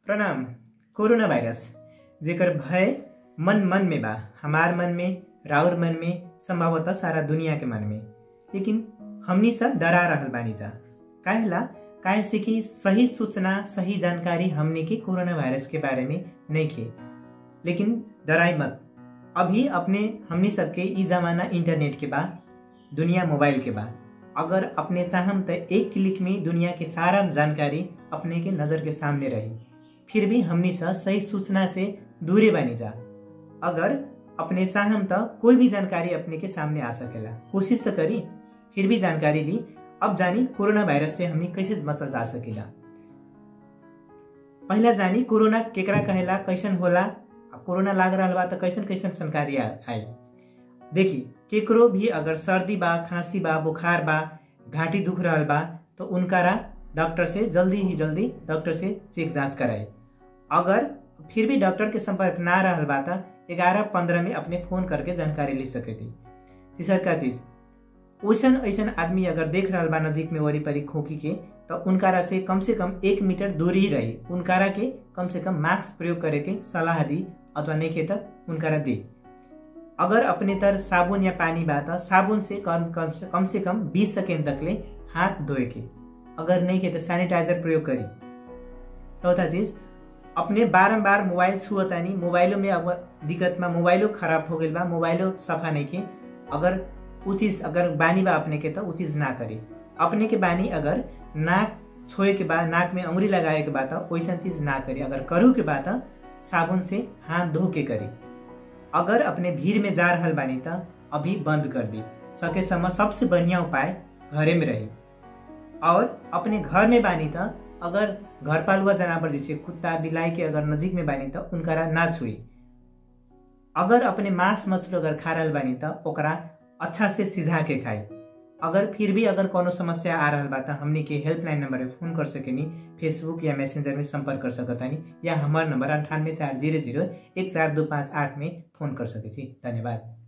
प्रणाम corona virus जेकर भय मन मन में बा हमार मन में राउर मन में संभवतः सारा दुनिया के मन में लेकिन हमनी सब डरा रहल बानी जा काहेला काहे से कि सही सूचना सही जानकारी हमने के कोरोना वायरस के बारे में नहीं खे लेकिन डराई मत अभी अपने हमनी सबके ई जमाना इंटरनेट के बा दुनिया मोबाइल के बा अगर अपने चाहम तो एक क्लिक में दुनिया के सारा जानकारी अपने के नजर के सामने रही फिर भी हमनी सा सही सूचना से दूरे बनी जा अगर अपने चाहम तो कोई भी जानकारी अपने के सामने आ सकेला कोशिश तो करी फिर भी जानकारी ली अब जानी कोरोना वायरस से हमनी कैसे बचल जा सकेला पहला जानी कोरोना केकरा कहेला कैसन होला अब कोरोना लाग रहा बा तो कैसन कैसन जानकारी आई देखी केकरो भी अगर सर्दी बा खांसी बा बुखार बा घाटी दुख रहा बा तो उनकारा डॉक्टर से जल्दी ही जल्दी डॉक्टर से चेक जांच कराए अगर फिर भी डॉक्टर के संपर्क ना रहा बा तो ग्यारह पंद्रह में अपने फोन करके जानकारी ले सके थी तीसर का चीज ओसन ऐसन आदमी अगर देख रहा बा नजीक में वरीपरी खोखी के तो उनकारा से कम से कम एक मीटर दूरी ही रही उनकारा के कम से कम मास्क प्रयोग करे के सलाह दी अथवा नहीं खे तक उनकारा दी अगर अपने तर साबुन या पानी बा तो साबुन से कम कम से कम से कम 20 सेकेंड तक ले हाथ धोए के अगर नहीं के तो सैनिटाइजर प्रयोग करी चौथा चीज अपने बारम्बार मोबाइल छुअतानी मोबाइलों में अब दिक्कत में मोबाइलो खराब हो गई बा मोबाइलो सफा नहीं के अगर उ चीज अगर बानी बा अपने के तो उ चीज ना करी अपने के बानी अगर नाक छोए के बाद नाक में अंगुरी लगाए के बाद वैसा चीज ना करी अगर करू के बाद साबुन से हाथ धो के करी अगर अपने भीड़ में जा रहा बानी तो अभी बंद कर दी सके समय सबसे बढ़िया उपाय घरे में रही और अपने घर में बानी तो अगर घर पालुआ जानवर जैसे कुत्ता बिलाई के अगर नजीक में बानी तो उनकरा ना छुई अगर अपने मांस मछली अगर खा रहा बानी तो ओकरा अच्छा से सिझा के खाई अगर फिर भी अगर कोनो समस्या आ रहा बा तो हमने के हेल्पलाइन नंबर पे फोन कर सकेनी फेसबुक या मैसेंजर में संपर्क कर सकतानी या हमार नंबर अंठानवे चार जीरो जीरो एक चार दो पाँच आठ में फोन कर सके धन्यवाद